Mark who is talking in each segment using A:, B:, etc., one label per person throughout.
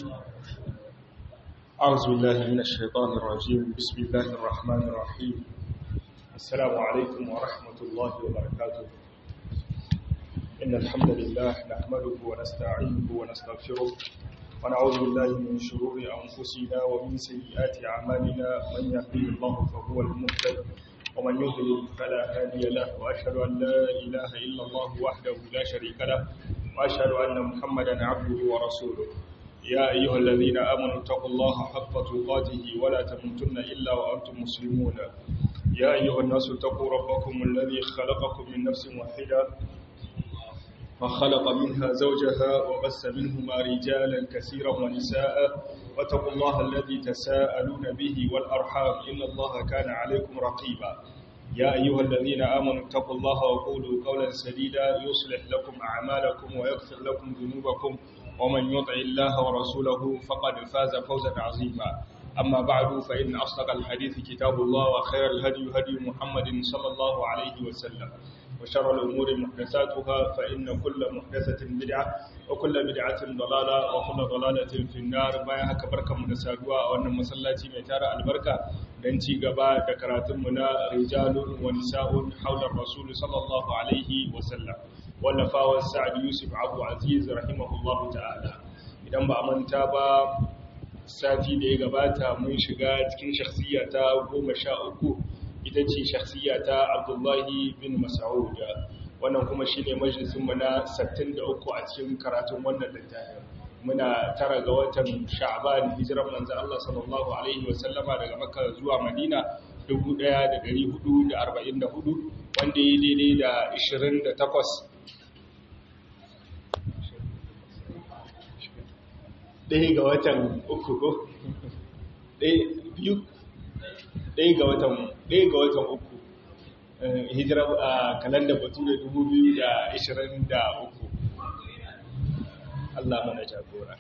A: أعوذ بالله من الشيطان الرجيم بسم الله الرحمن الرحيم السلام عليكم ورحمة الله وبركاته إن الحمد لله نحمده ونستعينه ونستغفره ونعوذ بالله من شرور أنفسنا ومن سيئات أعمالنا من يهديه الله فهو المهتد ومن يضلل فلا هادي له وأشهد أن لا إله إلا الله وحده لا شريك له وأشهد أن محمدا عبده ورسوله يا أيها الذين آمنوا اتقوا الله حق تقاته ولا تموتن إلا وأنتم مسلمون يا أيها الناس اتقوا ربكم الذي خلقكم من نفس واحدة فخلق منها زوجها وبس منهما رجالا كثيرا ونساء واتقوا الله الذي تساءلون به والأرحام إن الله كان عليكم رقيبا يا أيها الذين آمنوا اتقوا الله وقولوا قولا سديدا يصلح لكم أعمالكم ويغفر لكم ذنوبكم ومن يطع الله ورسوله فقد فاز فوزا عظيما أما بعد فإن أصدق الحديث كتاب الله وخير الهدي هدي محمد صلى الله عليه وسلم وشر الأمور محدثاتها فإن كل محدثة بدعة وكل بدعة ضلالة وكل ضلالة في النار بايا haka barkanmu da saduwa a wannan masallaci mai tara albarka dan ci gaba da karatunmu na rijalun wa nisa'un haular rasul sallallahu alaihi wa sallam wallafawa sa'ad yusuf abu aziz rahimahullahu ta'ala idan ba a manta ba sati da ya gabata mun shiga cikin shakhsiya ta goma sha uku ita ce shakhsiya ta abdullahi bin mas'ud wannan kuma shine majalisin mu na 63 a cikin karatun wannan littafin muna tara ga watan sha'ban hijiran manzo Allah sallallahu alaihi wa sallama daga makka zuwa madina 1444 wanda ya daidai da 28 ɗaya ga watan uku ko biyu ɗaya ga watan ɗaya ga watan uku hijira a kalandar batu da dubu biyu da ishirin da uku Allah mana jagora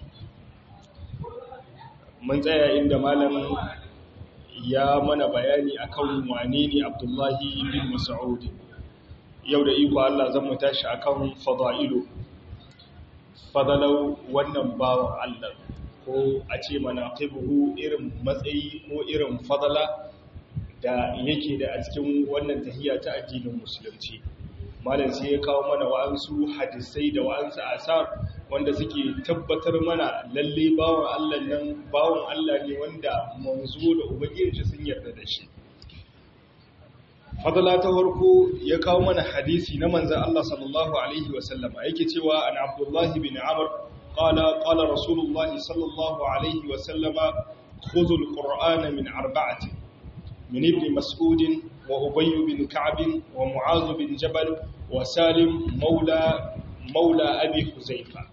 A: mun tsaya inda malam ya mana bayani akan wane ne abdullahi bin mas'ud yau da iko Allah zan mu tashi akan fada'ilu fadalau wannan bawan Allah ko a ce mana qibuhu irin matsayi ko irin fadala da yake da a cikin wannan tahiyya ta addinin musulunci malam sai ya kawo mana wa'ansu hadisai da wa'ansu asar wanda suke tabbatar mana lalle bawan Allah nan bawan Allah ne wanda manzo da ubangiji sun yarda da shi fadala ta farko ya kawo mana hadisi na manzan Allah sallallahu Alaihi wasallama yake cewa an abdullahi bin amur ƙala ƙala rasulullahi sallallahu Alaihi wasallama khuzul ƙur'ana min arba'ati min ibn mas'udin wa ubayyu bin ka'abin wa mu'azu bin jabal wa salim maula maula abi huzaifa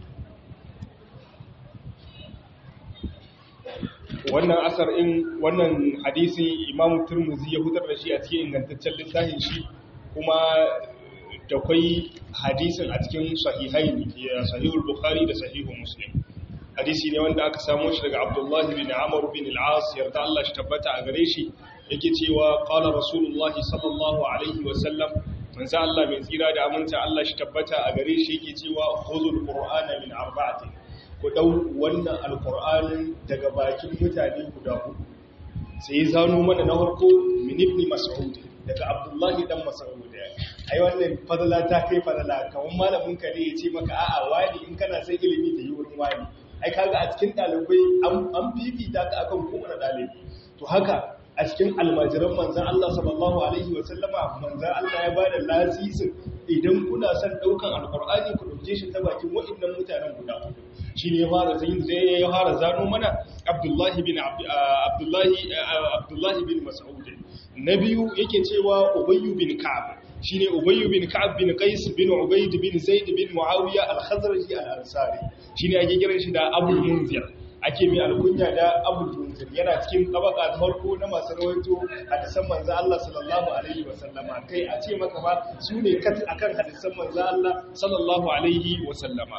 A: wannan asar in wannan hadisi imam turmuzi ya hutar da shi a cikin ingantaccen littafin shi kuma da kwai hadisin a cikin sahihai ya sahihul bukhari da sahihul muslim hadisi ne wanda aka samo shi daga abdullahi bin amr bin al-as yarda Allah shi tabbata a gare shi yake cewa qala rasulullahi sallallahu alaihi wa sallam manzo Allah mai tsira da aminta Allah shi tabbata a gare shi yake cewa khuzul qur'ana min arba'atin ku ɗau wannan alƙur'anin daga bakin mutane guda hudu sai zano mana na harko minibni mas'ud daga abdullahi dan mas'ud ai wannan fadala ta kai fadala kawun malamin ka ne ya ce maka a'a wani in kana sai ilimi ta yi wurin wani ai kaga a cikin ɗalibai an fifita ka akan kowane ɗalibi to haka a cikin almajiran manzan Allah sallallahu alaihi wa sallama manzan Allah ya bada lasisin idan kuna son daukan alqur'ani ku dauke shi ta bakin waɗannan mutanen guda hudu shine ya fara zai zai ya fara zano mana Abdullahi bin Abdullahi Abdullahi bin Mas'ud nabiyu yake cewa Ubay bin Ka'ab shine Ubay bin Ka'ab bin Qais bin Ubayd bin Zaid bin Muawiya al-Khazraji al-Ansari shine ake kiran shi da Abu Munzir ake mai alkunya da Abu Munzir yana cikin tabaka ta farko na masu rawaito hadisan manzo Allah sallallahu alaihi wasallama kai a ce maka ba su ne kat akan hadisan manzo Allah sallallahu alaihi wasallama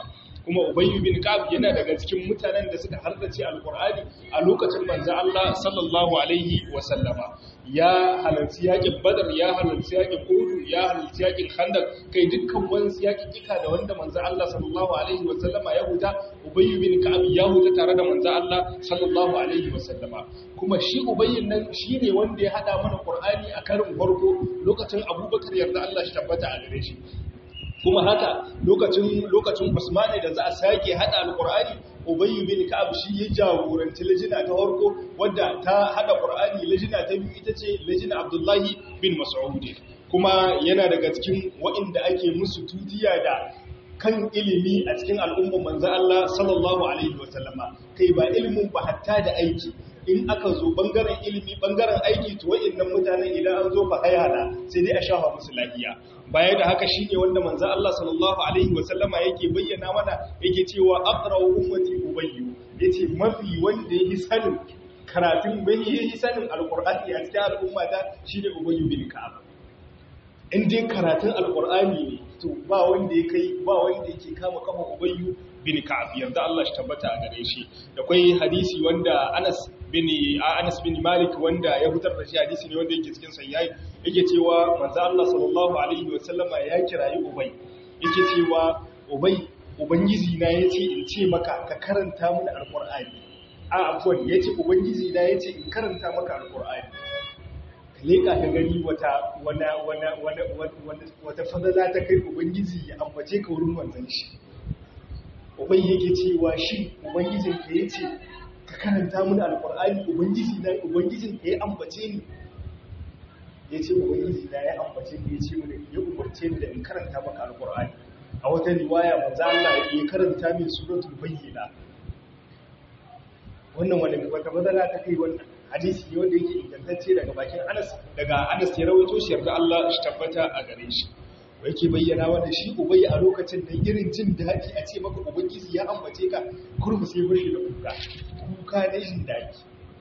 A: kuma ubayyu bin ka'ab yana daga cikin mutanen da suka hardace alqur'ani a lokacin manzo Allah sallallahu alaihi wa sallama ya halarci yakin badar ya halarci yakin uhud ya halarci yakin khandaq kai dukkan wani yakin kika da wanda manzo Allah sallallahu alaihi wa sallama ya huta ubayyu bin ka'ab ya huta tare da manzo Allah sallallahu alaihi wa sallama kuma shi ubayyin nan shine wanda ya hada mana qur'ani a karin farko lokacin abubakar yarda Allah shi tabbata a gare shi kuma haka lokacin lokacin Usmani da za a sake hada alqur'ani Ubay bin Ka'ab shi ya jagoranci lajina ta farko wadda ta hada Qur'ani lajina ta biyu ita ce lajina Abdullahi bin Mas'ud kuma yana daga cikin waɗanda ake musu tutiya da kan ilimi a cikin al'ummar manzo Allah sallallahu alaihi wasallama kai ba ilimin ba hatta da aiki in aka zo bangaren ilimi bangaren aiki to wayannan mutanen idan an zo fa hayana sai dai a shafa musu lafiya baya da haka shine wanda manzo Allah sallallahu alaihi wasallama yake bayyana mana yake cewa aqra'u ummati ubayyu yace mafi wanda yake sanin karatun bai yi sanin alqur'ani a cikin al'umma ta shine ubayyu bin ka'ab in dai karatun alqur'ani ne to ba wanda ya kai ba wanda yake kama kafa ubayyu bin ka'ab yarda Allah shi tabbata a gare shi da kai hadisi wanda Anas bin Anas bin Malik wanda ya fitar da shi hadisi ne wanda yake cikin sahihi yake cewa manzo Allah sallallahu alaihi wasallama ya kirayi Ubay yake cewa Ubay ubangiji na yace in ce maka ka karanta mana alqur'ani a afwan yace ubangiji na yace in karanta maka alqur'ani ka leka ka gani wata wana wana wana wata fadala ta kai ubangiji ya ambace ka wurin manzon shi Ubay yake cewa shi ubangijin ka yace ka karanta mana alqur'ani ubangiji na ubangijin ka ya ambace ni ya ce ubangiji da ya ambace da ya ce mana ya umarce ni da in karanta maka alkur'ani a wata riwaya manzo Allah ya karanta min suratul bayyina wannan wani wata madala ta kai wannan hadisi ne wanda yake ingantacce daga bakin Anas daga Anas ya rawaito shi yarda Allah shi tabbata a gare shi yake bayyana wanda shi ubayi a lokacin da irin jin daɗi a ce maka ubangiji ya ambace ka kurmu sai burshi da kuka kuka na jin daɗi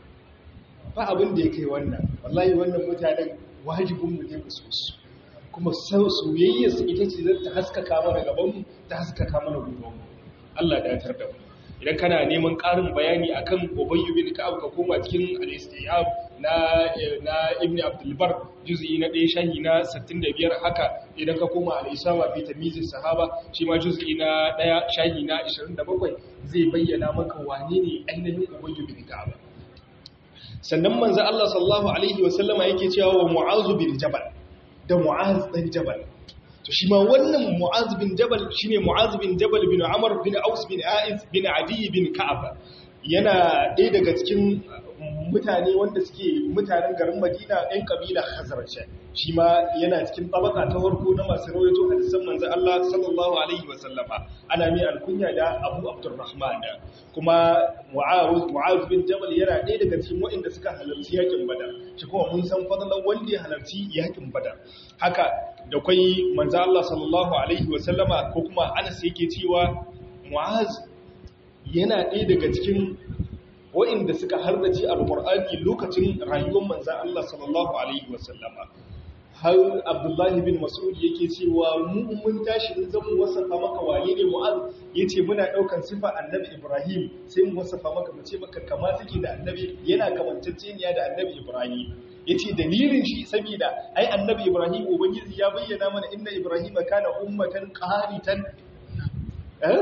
A: ba abin da ya kai wannan wallahi wannan mutanen wajibinmu ne mu so su kuma soyayyar su ita ce zai ta haskaka mana gabanmu ta haskaka mana gobanmu Allah da tar da mu idan kana neman ƙarin bayani akan Ubay ibn Ka'ab ka koma cikin al-Istiyab na na Ibn Abdul Bar juz'i na 1 shahi na 65 haka idan ka koma al-Isaba fi tamyiz sahaba shi ma juz'i na 1 shahi na 27 zai bayyana maka wane ne ainihin Ubay ibn Ka'ab sannan manzo Allah sallallahu alaihi wasallama yake cewa wa Mu'az bin Jabal da Mu'az dan Jabal to shi ma wannan Mu'az bin Jabal shine Mu'az bin Jabal bin Amr bin Aus bin Aiz bin Adi bin Ka'ab yana ɗaya daga cikin mutane wanda suke mutanen garin Madina ɗan kabila Khazraj shi ma yana cikin tabaka ta farko na masu rawaito hadisan manzo Allah sallallahu alaihi wa sallama ana mai alkunya da Abu Abdurrahman kuma Mu'az Mu'az bin Jabal yana ɗaya daga cikin waɗanda suka halarci yakin Badar shi kuma mun san fadalan wanda ya halarci yakin Badar haka da kai manzo Allah sallallahu alaihi wa sallama ko kuma Anas yake cewa Mu'az yana ɗaya daga cikin waɗanda suka hardace alƙur'ani lokacin rayuwar manzan Allah sallallahu Alaihi wasallama har abdullahi bin mas'ud yake cewa mu mun tashi mun zama wasafa maka wane ne mu'az yace muna daukan sifa annabi ibrahim sai mu wasafa maka mu ce maka kama take da annabi yana kamanceceniya da annabi ibrahim yace dalilin shi saboda ai annabi ibrahim ubangiji ya bayyana mana inna ibrahim kana ummatan qanitan eh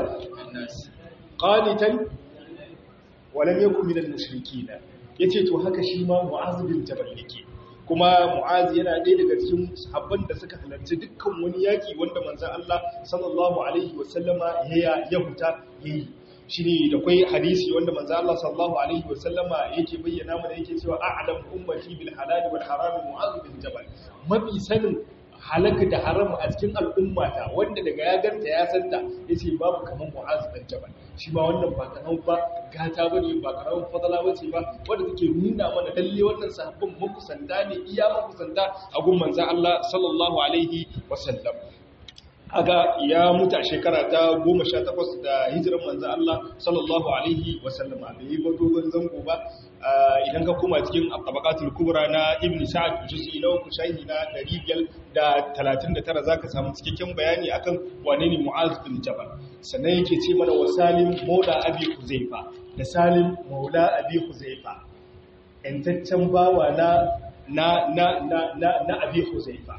A: qanitan walam yakun minal mushrikeen yace to haka shi ma mu'az bin jabal yake kuma mu'az yana ɗaya daga cikin sahabban da suka halarci dukkan wani yaki wanda manzon Allah sallallahu alaihi wasallama ya ya huta yayi shine da kai hadisi wanda manzon Allah sallallahu alaihi wasallama yake bayyana mana yake cewa a'lam ummati bil halal wal haram mu'az bin jabal mafi sanin halaka da haram a cikin al'ummata wanda daga ya ganta ya santa ya ce babu kamar mu'az dan jabal shi ma wannan ba karan ba gata ba ne ba karan fadala ba ce ba wanda take nuna mana lalle wannan sahabban makusanta ne iya makusanta a gun manzan Allah sallallahu alaihi wasallam aga ya mutu a shekara ta 18 da hijiran manzo Allah sallallahu alaihi wasallam bai yi ba dogon zango ba idan ka koma cikin tabaqatul kubra na ibn sa'ad juz'i na uku shahi na 539 zaka samu cikakken bayani akan wane ne mu'az bin jabal sannan yake ce mana wasalim maula abi huzaifa da salim maula abi huzaifa yantaccen bawa na na na na na abi huzaifa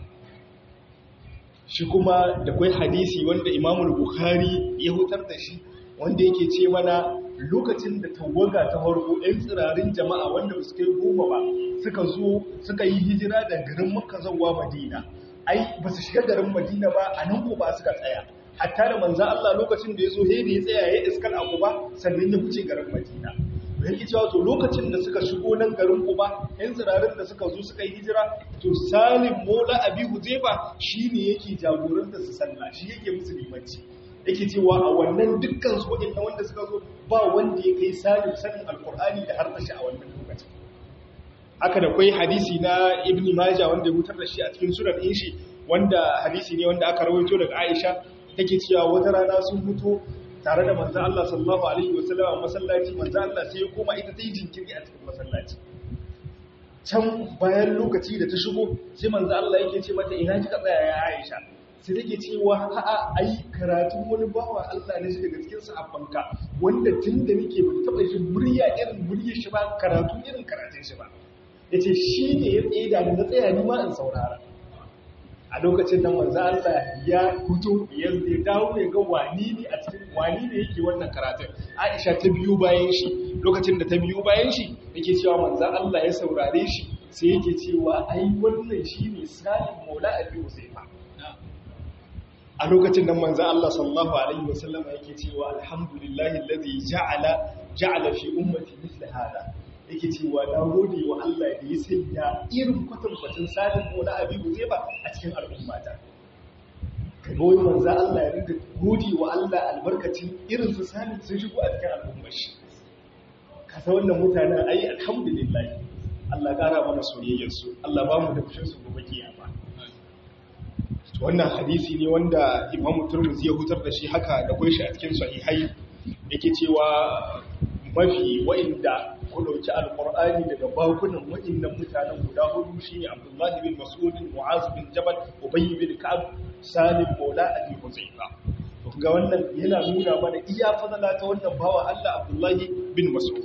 A: shi kuma da kwai hadisi wanda imamul bukhari ya hutar da shi wanda yake ce mana lokacin da tawaga ta farko ɗan tsirarin jama'a wanda ba su kai goma ba suka zo suka yi hijira da garin makka zuwa madina ai ba su shiga garin madina ba a nan ko ba suka tsaya hatta da manzan Allah lokacin da ya zo hedi ya tsaya ya iskal a kuba sannan ya wuce garin madina yake cewa to lokacin da suka shigo nan garin kuba yan tsirarin da suka zo suka yi hijira to salim mola abi huzaifa shine yake jagoranta su sallah shi yake musu limanci yake cewa a wannan dukkan su waɗannan wanda suka zo ba wanda ya kai salim sanin alkur'ani da har tashi a wannan lokacin haka da kwai hadisi na ibn majah wanda ya hutar da shi a cikin sunan din shi wanda hadisi ne wanda aka rawaito daga aisha take cewa wata rana sun fito tare da manzan Allah sallallahu Alaihi wasallam a masallaci manzan Allah sai ya koma ita ta yi jinkiri a cikin masallaci can bayan lokaci da ta shigo sai manzan Allah yake ce mata ina kika tsaya ya Aisha sai take cewa a'a ai karatun wani bawa Allah ne shi daga cikin sahabbanka wanda tun da nake ba taba jin murya irin muryar shi ba karatu irin karatun shi ba yace shi ne ya tsaye da ni na tsaya ni ma in saurara a lokacin da manzo Allah ya fito ya dawo ya ga wani ne a cikin wani ne yake wannan karatun Aisha ta biyo bayan shi lokacin da ta biyo bayan shi yake cewa manzo Allah ya saurare shi sai yake cewa ai wannan shine Salim Maula Abi Usaifa a lokacin da manzo Allah sallallahu alaihi wasallam yake cewa alhamdulillahi alladhi ja'ala ja'ala fi ummati mithla hada yake cewa na gode wa Allah da ya sanya irin kwatankwacin salin ko na abibu zai ba a cikin al'ummata ka goyi manza Allah ya rinka gode wa Allah albarkacin irin su salin sun shigo a cikin al'ummar shi ka sa wannan mutanen ayi alhamdulillah Allah ƙara mana soyayyarsu Allah ba mu da fushin su gobe kiyama wannan hadisi ne wanda Imam Turmuzi ya hutar da shi haka da gwai shi a cikin sahihai yake cewa mafi wa'inda ku ɗauki alƙur'ani daga bakunan waɗannan mutanen guda hudu shi ne abdullahi bin masudin mu'az bin jabal ubayy bin ka'ab salim maula abi huzaifa to ga wannan yana nuna mana iya fadala ta wannan bawa Allah abdullahi bin mas'ud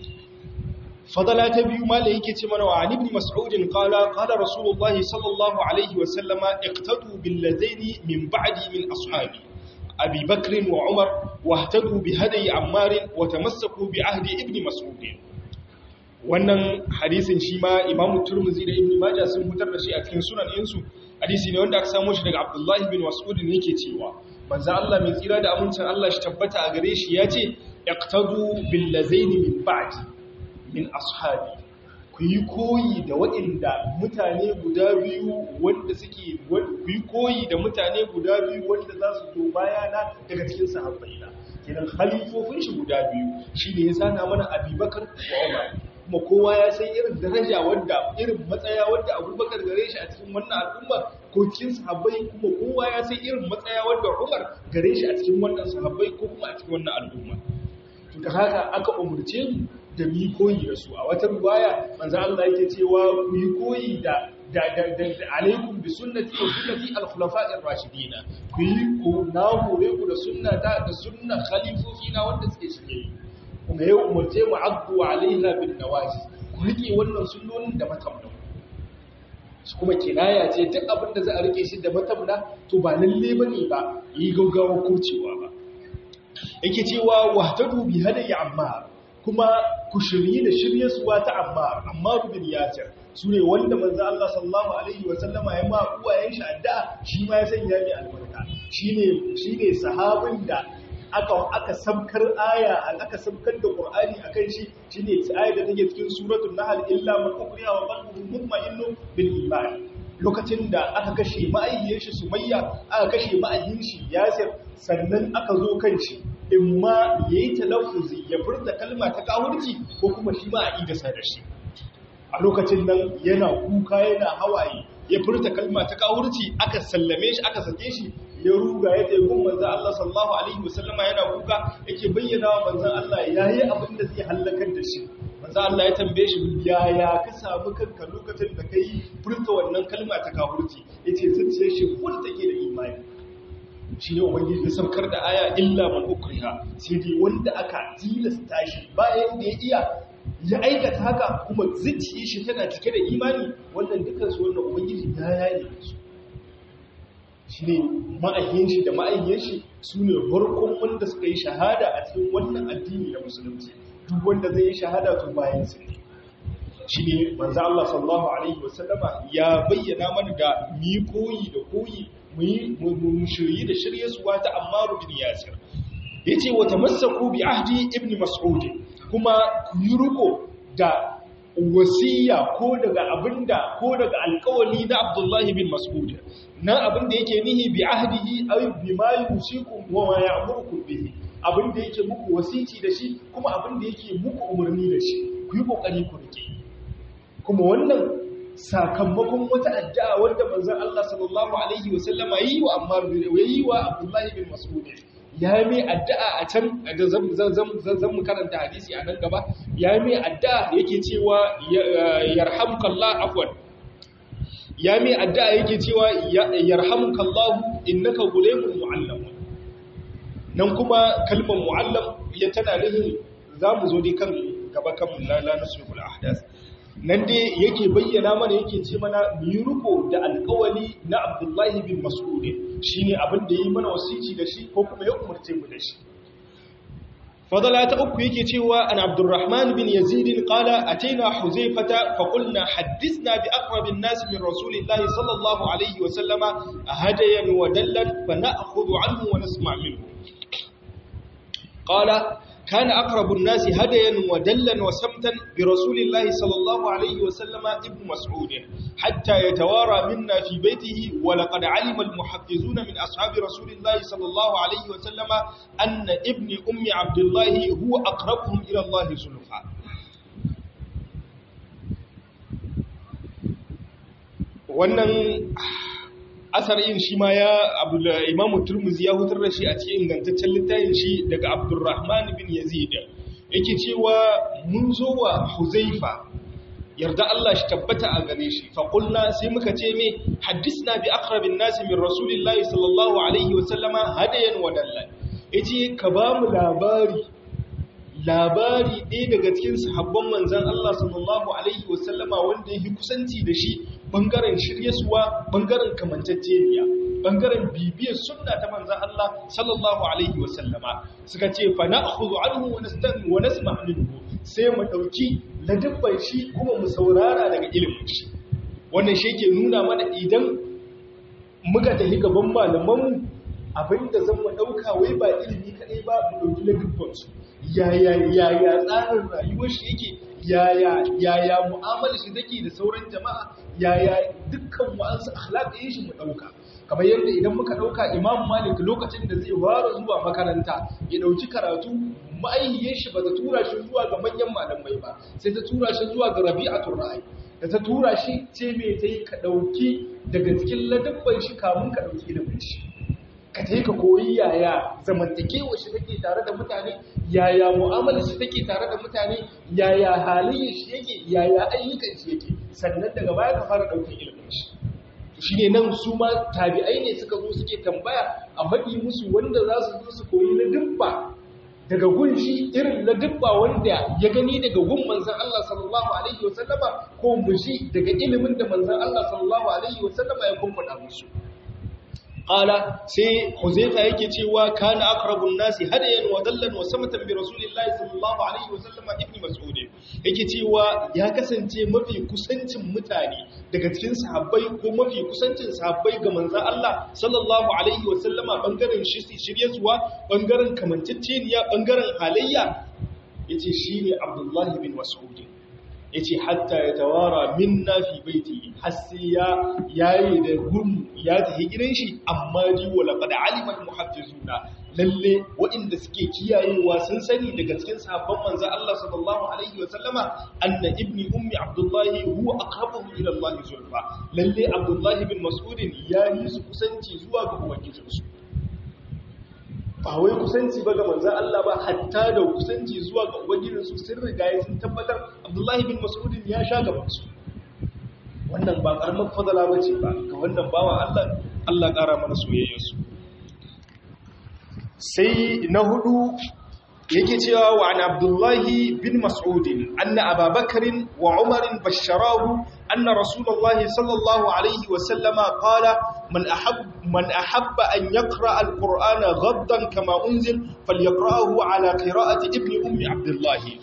A: fadala ta biyu mala yake ce mana wa ibn mas'ud qala qala rasulullahi sallallahu alaihi wa sallama iqtadu bil ladaini min ba'di min ashabi أبي بكر وعمر واهتدوا بهدي عمار وتمسكوا بعهد ابن مسعود wannan hadisin shi ma imamu turmuzi da ibn majah sun fitar da shi a cikin sunan insu hadisi ne wanda aka samu shi daga abdullahi bin mas'ud ne yake cewa manzo Allah mai tsira da amincin Allah shi tabbata a gare shi yace iqtadu bil lazaini min ba'di min ashabi ku yi koyi da waɗanda mutane guda biyu wanda suke ku yi koyi da mutane guda biyu wanda za su zo bayana daga cikin sahabbaina kenan halifofin shi guda biyu shi ne ya sana mana abubakar wa umar kuma kowa ya san irin daraja wanda irin matsaya wanda abubakar gare shi a cikin wannan al'umma ko cikin sahabbai kuma kowa ya san irin matsaya wanda umar gare shi a cikin wannan sahabbai ko kuma a cikin wannan al'umma to da haka aka umurce mu da mu yi koyi da su a wata ruwaya manzo Allah yake cewa ku yi koyi da da da da alaikum bi sunnati wa sunnati al-khulafa'ir rashidin ku yi ku na hore ku da sunnata da sunnan khalifofi na wanda suke shige kuma yau umarce mu abdu alaiha bin nawaji ku rike wannan sunnonin da matamna su kuma kinaya ce duk abin da za a rike shi da matamna to ba lalle bane ba yi gaugawa kurcewa ba yake cewa wahtadu bi hadayi ammar kuma ku shirye da shiryarsuwa ta ammar ammar bin yasir su ne wanda manzo Allah sallallahu alaihi wa sallama ya ma uwayen shi addu'a shi ma ya sanya mai albarka shine shine sahabin da aka aka sabkar aya aka sabkar da qur'ani akan shi shine ayar da take cikin suratul nahl illa man ukriha wa qalbuhu mutma'innun bil iman lokacin da aka kashe ma'ayyiyar shi sumayya aka kashe ma'ayyin shi yasir sannan aka zo kan shi in ma yayi talaffuzi ya furta kalma ta kawurci ko kuma shi ma a idasa da shi a lokacin nan yana kuka yana hawaye ya furta kalma ta kawurci aka sallame shi aka sake shi ya ruga ya tayi gun manzon Allah sallallahu alaihi wasallama yana kuka yake bayyana wa manzon Allah yayi abin da zai halakar da shi manzon Allah ya tambaye shi yaya ka samu kanka lokacin da kai furta wannan kalma ta kafirci yace zuciyar shi full take da imani shi ne ubangiji ya saukar da aya illa man ukriha sai dai wanda aka tilasta shi bayan da ya iya ya aikata haka kuma zuciyar shi tana cike da imani wannan dukkan su wannan ubangiji ya yaye su shi ne ma'ayyin shi da ma'ayyin shi su ne farkon wanda suka yi shahada a cikin wannan addini na musulunci duk wanda zai yi shahada tun bayan su ne shi ne manzo Allah sallallahu alaihi wasallama ya bayyana mana da mi koyi da koyi mu shirye da shirye suwa ta Ammar bin Yasir yace wa tamassaku bi ahdi ibn Mas'ud kuma ku yi riko da wasiya ko daga abinda ko daga alƙawali na Abdullahi bin Mas'ud nan abinda yake nihi bi ahdihi aw bi ma yusikum wa ma ya'murukum bihi abinda yake muku wasici da shi kuma abinda yake muku umarni da shi ku yi kokari ku rike kuma wannan sakamakon wata addu'a wanda manzon Allah sallallahu alaihi wasallama yi wa Ammar yi wa Abdullahi bin Mas'ud ya mai addu'a a can da zan mu karanta hadisi a nan gaba ya mai addu'a yake cewa yarhamukallah afwan ya mai addu'a yake cewa yarhamukallahu innaka gulaymun mu'allam nan kuma kalmar mu'allam ya tana nihin zamu zo dai kan gaba kan la nasrul ahdas nan dai yake bayyana mana yake ce mana yi riko da alkawali na abdullahi bin mas'ud shi ne abin da yi mana wasici da shi ko kuma ya umarce mu da shi fadala ta uku yake cewa an abdurrahman bin yazid qala ataina huzaifata fa qulna hadithna bi aqrabin nas min rasulillahi sallallahu alaihi wa sallama hadayan wa dallan fa na'khudhu anhu wa nasma' minhu qala كان أقرب الناس هديا ودلا وسمتا برسول الله صلى الله عليه وسلم ابن مسعود حتى يتوارى منا في بيته ولقد علم المحفظون من أصحاب رسول الله صلى الله عليه وسلم أن ابن أم عبد الله هو أقربهم إلى الله زلفا wannan asarin shi ma ya imamu turmuzi ya hutar da shi a cikin ingantaccen littafin shi daga abdurrahman bin yazid yake cewa mun zo wa huzaifa yarda Allah shi tabbata a gare shi faƙulna sai muka ce me haddisna bi aqrabin nasi min rasulillahi sallallahu alaihi wasallama hadayan wa dallan yace ka ba mu labari labari ɗaya daga cikin sahabban manzan Allah sallallahu alaihi wasallama wanda ya kusanci da shi bangaren shiryesuwa bangaren kamantacceniya bangaren bibiyar sunna ta manzan Allah sallallahu alaihi wasallama suka ce fa na'khudhu anhu wa nastami wa nasma' minhu sai mu dauki ladabban shi kuma mu saurara daga ilimin shi wannan shi yake nuna mana idan muka tafi gaban malaman mu abinda zan mu dauka wai ba ilimi kadai ba mu dauki ladabban su yaya yaya tsarin rayuwar shi yake yaya yaya mu'amalar shi take da sauran jama'a yaya dukkan wa'ansu akhlaqin shi mu dauka kamar yadda idan muka dauka Imam Malik lokacin da zai fara zuwa makaranta ya dauki karatu ma'aihiyar shi ba ta tura shi zuwa ga manyan malamai ba sai ta tura shi zuwa ga Rabi'atul Ra'i da ta tura shi ce me tayi ka dauki daga cikin ladabban shi kamun ka dauki ilimin shi ka ta ka koyi yaya zamantakewa shi take tare da mutane yaya mu'amalar shi take tare da mutane yaya halayyar shi yake yaya ayyukan shi yake sannan daga baya ka fara ɗaukar ilimin shi shi ne nan su ma tabi'ai ne suka zo suke tambaya a faɗi musu wanda za su zo su koyi na dubba daga gun shi irin na dubba wanda ya gani daga gun manzan Allah sallallahu alaihi wasallama ko mushi daga ilimin da manzan Allah sallallahu alaihi wasallama ya kumfada musu qala sai huzaifa yake cewa kana aqrabun nasi hadayan wa dallan wa samatan bi rasulillahi sallallahu alaihi wa sallam ibn mas'ud yake cewa ya kasance mafi kusancin mutane daga cikin sahabbai ko mafi kusancin sahabbai ga manzon Allah sallallahu alaihi wa sallama bangaren shiryarsuwa bangaren kamanceceniya bangaren halayya yace shine abdullahi bin mas'ud ya ce hatta ya tawara min na fi baiti har sai ya yayi da gurmu ya tafi gidan shi amma ji wa laqad alima al muhaddithuna lalle waɗanda suke kiyayewa sun sani daga cikin sahabban manzo Allah sallallahu alaihi wa sallama anna ibni ummi abdullahi huwa aqrabuhum ila Allah zulfa lalle abdullahi bin mas'ud ya yi su kusanci zuwa ga ubangijinsu ba wai kusanci ba ga manzan Allah ba hatta da kusanci zuwa ga ubangijinsu sun riga ya sun tabbatar Abdullahi bin Mas'udin ya sha gaban su wannan ba karamar fadala ba ce ba ga wannan bawa Allah Allah ƙara mana soyayyarsu sai na hudu yake cewa wa an Abdullahi bin Mas'udin anna Ababakarin wa Umarin basharahu anna Rasulullahi sallallahu alaihi wa sallama qala man ahab man ahabba an yaqra al-Qur'ana ghaddan kama unzil falyaqra'ahu ala qira'ati ibni ummi Abdullahi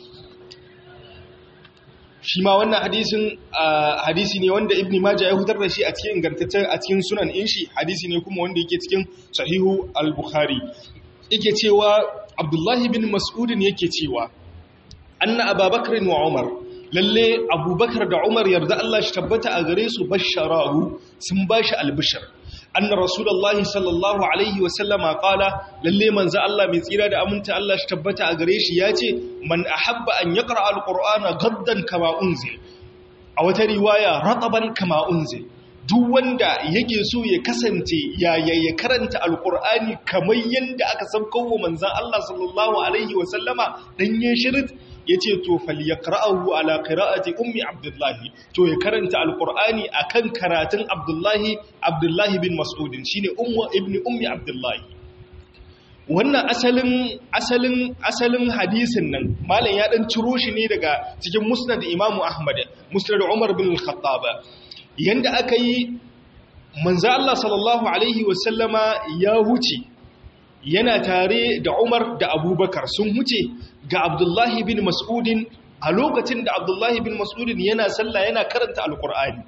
A: shi ma wannan hadisin hadisi ne wanda ibn majah ya hutar da shi a cikin ingantaccen a cikin sunan in shi hadisi ne kuma wanda yake cikin sahihu al-bukhari yake cewa abdullahi bin mas'udin yake cewa anna ababakar wa umar lalle abubakar da umar yarda Allah shi tabbata a gare su basharahu sun bashi albishir anna rasulullahi sallallahu alaihi wasallama qala lalle manzo Allah mai tsira da aminta Allah shi tabbata a gare shi yace man ahabba an yaqra alqur'ana gaddan kama unzil a wata riwaya rataban kama unzil duk wanda yake so ya kasance ya ya karanta alqur'ani kamar yanda aka sauko wa manzo Allah sallallahu alaihi wasallama dan yin shirin yace to falyaqra'ahu ala qira'ati ummi abdullahi to ya karanta alqur'ani akan karatun abdullahi abdullahi bin mas'ud shine ummu ibni ummi abdullahi wannan asalin asalin asalin hadisin nan malam ya dan ciro shi ne daga cikin musnad imamu ahmad musnad umar bin al-khattab yanda aka yi manzo Allah sallallahu alaihi wasallama ya huce yana tare da Umar da Abubakar sun huce ga Abdullahi bin Mas'udin a lokacin da Abdullahi bin Mas'udin yana sallah yana karanta Alƙur'ani.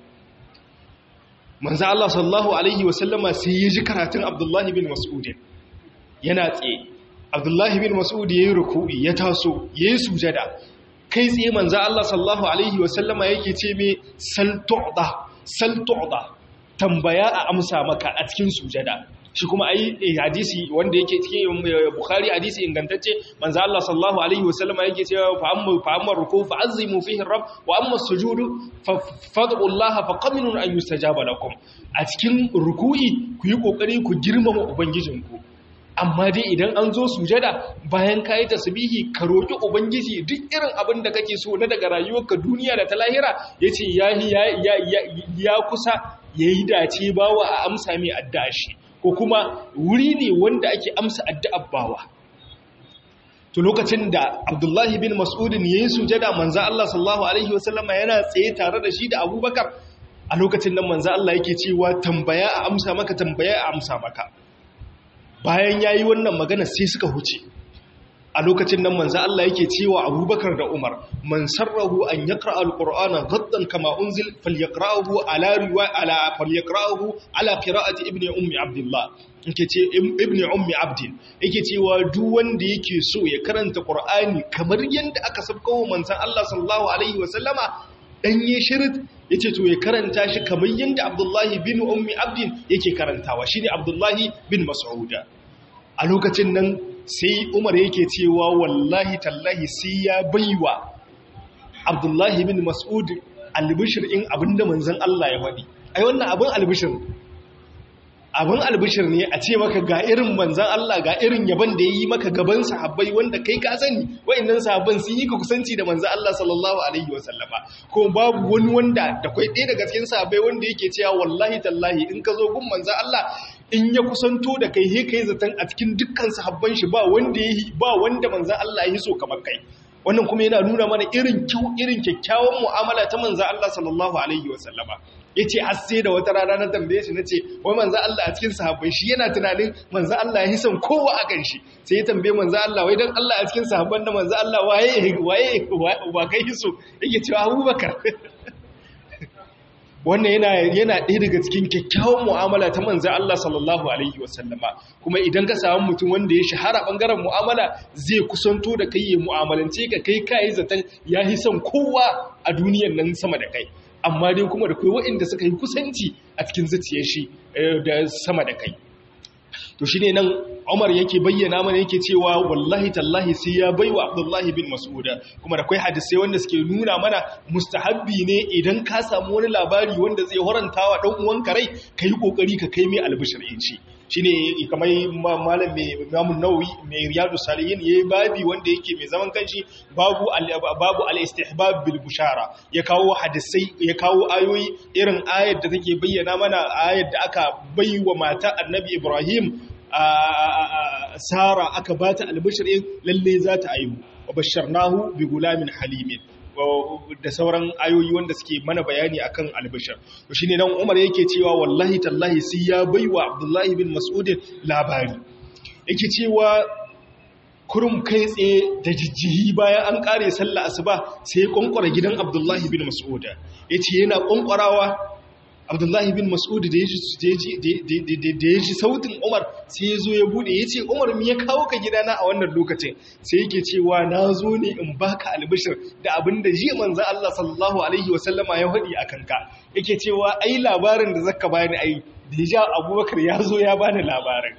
A: Manzo Allah sallallahu alaihi wasallama sai ya ji karatun Abdullahi bin Mas'udin yana tsaye. Abdullahi bin Mas'ud yayi ruku'i ya taso yayi sujada. Kai tsaye manzo Allah sallallahu alaihi wasallama yake ce me sal tu'da sal tu'da tambaya a amsa maka a cikin sujada. shi kuma ai hadisi wanda yake cikin bukhari hadisi ingantacce manzo Allah sallallahu alaihi wasallam yake cewa fa amma fa amma ruku fa azimu fihi rabb wa amma sujudu fa fad'u Allah fa qaminun an yustajaba lakum a cikin ruku'i ku yi kokari ku girmama ubangijinku amma dai idan an zo sujada bayan ka yi tasbihi ka roki ubangiji duk irin abin da kake so na daga rayuwarka duniya da ta lahira yace ya ya ya kusa yayi dace bawa a amsa mai addashi ko kuma wuri ne wanda ake amsa addu'ar bawa to lokacin da Abdullahi bin Mas'udin yayin sujada manzo Allah sallallahu alaihi wasallama yana tsaye tare da shi da Abubakar a lokacin nan manzo Allah yake cewa tambaya a amsa maka tambaya a amsa maka bayan yayi wannan magana sai suka huce a lokacin nan manzo Allah yake cewa Abubakar da Umar man sarrahu an yaqra alqur'ana ghaddan kama unzil falyaqra'uhu ala riwa ala falyaqra'uhu ala qira'ati ibni ummi abdullah yake ce ibni ummi abdin yake cewa duk wanda yake so ya karanta qur'ani kamar yanda aka sabkawo manzon Allah sallallahu alaihi wa sallama dan yi shirit yace to ya karanta shi kamar yanda Abdullahi bin ummi abdin yake karantawa shine Abdullahi bin Mas'uda a lokacin nan sai umar yake cewa wallahi tallahi sai ya baiwa abdullahi bin mas'ud albishir in abinda manzan Allah ya faɗi ai wannan abin albishir abin albishir ne a ce maka ga irin manzan Allah ga irin yaban da ya yi maka gaban sahabbai wanda kai ka sani wa'annan sahabban sun yi ka kusanci da manzan Allah sallallahu alaihi wasallama ko babu wani wanda da kai ɗaya daga cikin sahabbai wanda yake cewa wallahi tallahi in ka zo gun manzan Allah in ya kusanto da kai he kai zaton a cikin dukkan sahabban shi ba wanda yi ba wanda manzan Allah ya so kamar kai wannan kuma yana nuna mana irin kyau irin kyakkyawan mu'amala ta manzan Allah sallallahu alaihi wasallama yace har sai da wata rana na tambaye shi nace wai manzan Allah a cikin sahabbai shi yana tunanin manzan Allah ya son kowa a kan shi sai ya tambaye manzan Allah wai dan Allah a cikin sahabban da manzan Allah waye waye wa kai so yake cewa Abubakar wannan yana yana ɗaya daga cikin kyakkyawan mu'amala ta manzo Allah sallallahu alaihi wasallama kuma idan ka samu mutum wanda ya shahara bangaren mu'amala zai kusanto da kai ya mu'amalance ka kai kai zaton ya yi son kowa a duniyar nan sama da kai amma dai kuma da kai waɗanda suka yi kusanci a cikin zuciyar shi da sama da kai to shine nan Umar yake bayyana mana yake cewa wallahi tallahi sai ya baiwa Abdullahi bin Mas'ud kuma da kai hadisai wanda suke nuna mana mustahabbi ne idan ka samu wani labari wanda zai horantawa dan uwanka rai kai kokari ka kai mai albishir shi shine kamar malam mai Imam Nawawi mai Riyadu Salihin yayi babi wanda yake mai zaman kanshi babu babu al-istihbab bil bushara ya kawo hadisai ya kawo ayoyi irin ayar da take bayyana mana ayar da aka baiwa mata Annabi Ibrahim Sara aka bata albishir lalle za ta aihu wa basharnahu bi gulamin halimin da sauran ayoyi wanda suke mana bayani akan albishir to shine dan Umar yake cewa wallahi tallahi sai ya baiwa Abdullahi bin Mas'ud labari yake cewa kurum kai tsaye da jijjihi bayan an kare sallah asuba sai ya konkwara gidan Abdullahi bin Mas'ud yace yana konkwarawa Abdullahi bin Mas'ud da ya ji sautin Umar sai ya zo ya bude ya ce Umar mi ya kawo ka gidana a wannan lokacin sai yake cewa na zo ne in baka albishir da abin da ji manzo Allah sallallahu alaihi wasallama ya faɗi a kanka yake cewa ai labarin da zaka bani ai da ya Abubakar ya zo ya bani labarin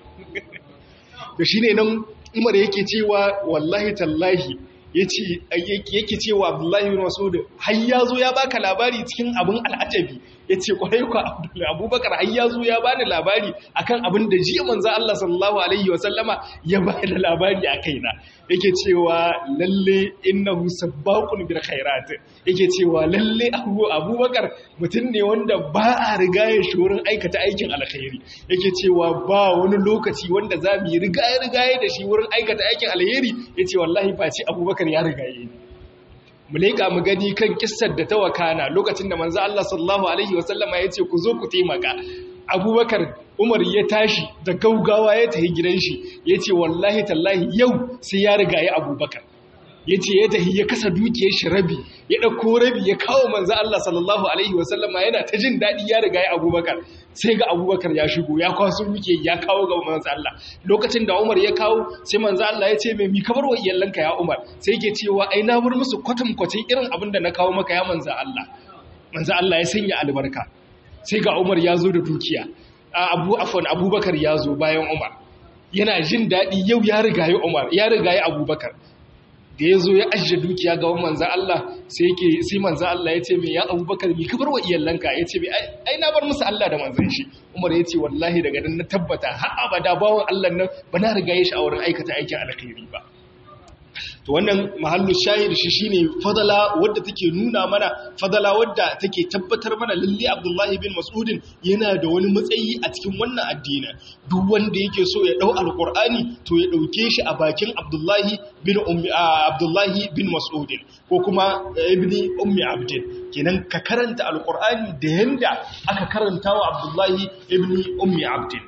A: to shine nan Umar yake cewa wallahi tallahi yake cewa Abdullahi bin Mas'ud har ya zo ya baka labari cikin abin al'ajabi yace kwarai ku Abubakar har ya zo ya bani labari akan abin da jiya manzo Allah sallallahu alaihi wa sallama ya bani labari a kaina yake cewa lalle innahu sabbaqun bil khairat yake cewa lalle Abubakar mutum ne wanda ba a rigaye shi wurin aikata aikin alkhairi yake cewa ba wani lokaci wanda za mu yi rigaye rigaye da shi wurin aikata aikin alheri yace wallahi face Abubakar ya rigaye ni mu leƙa mu gani kan kissar da ta wakana lokacin da manzo Allah sallallahu alaihi wasallama ya ce ku zo ku taimaka abubakar umar ya tashi da gaugawa ya tafi gidan shi ya ce wallahi tallahi yau sai ya riga ya abubakar ya ce ya tafi ya kasa dukiyar shi rabi ya ɗauko rabi ya kawo manzo Allah sallallahu alaihi wasallama yana ta jin daɗi ya riga ya abubakar sai ga abubakar ya shigo ya kwaso duke ya kawo ga manzo Allah lokacin da Umar ya kawo sai manzo Allah ya ce mai mi kabar wa iyalanka ya Umar sai yake cewa ai na bar musu kwatam kwatin irin abin da na kawo maka ya manzo Allah manzo Allah ya sanya albarka sai ga Umar ya zo da dukiya Abu Afwan Abubakar ya zo bayan Umar yana jin daɗi yau ya riga ya Umar ya riga ya Abubakar da ya zo ya ajiye dukiya ga manzan Allah sai yake sai manzan Allah ya ce mai ya abubakar mi kabar wa iyalanka ya ce mai ai na bar musu Allah da manzan shi Umar ya ce wallahi daga nan na tabbata har abada bawan Allah nan ba na riga ya shi a wurin aikata aikin alkhairi ba to wannan mahallu shahid shi shine fadala wadda take nuna mana fadala wadda take tabbatar mana lalle Abdullahi bin Mas'udin yana da wani matsayi a cikin wannan addini duk wanda yake so ya dau alqur'ani to ya dauke shi a bakin Abdullahi bin ummi Abdullahi bin Mas'udin ko kuma ibni ummi abdin kenan ka karanta alqur'ani da yanda aka karanta wa Abdullahi ibni ummi abdin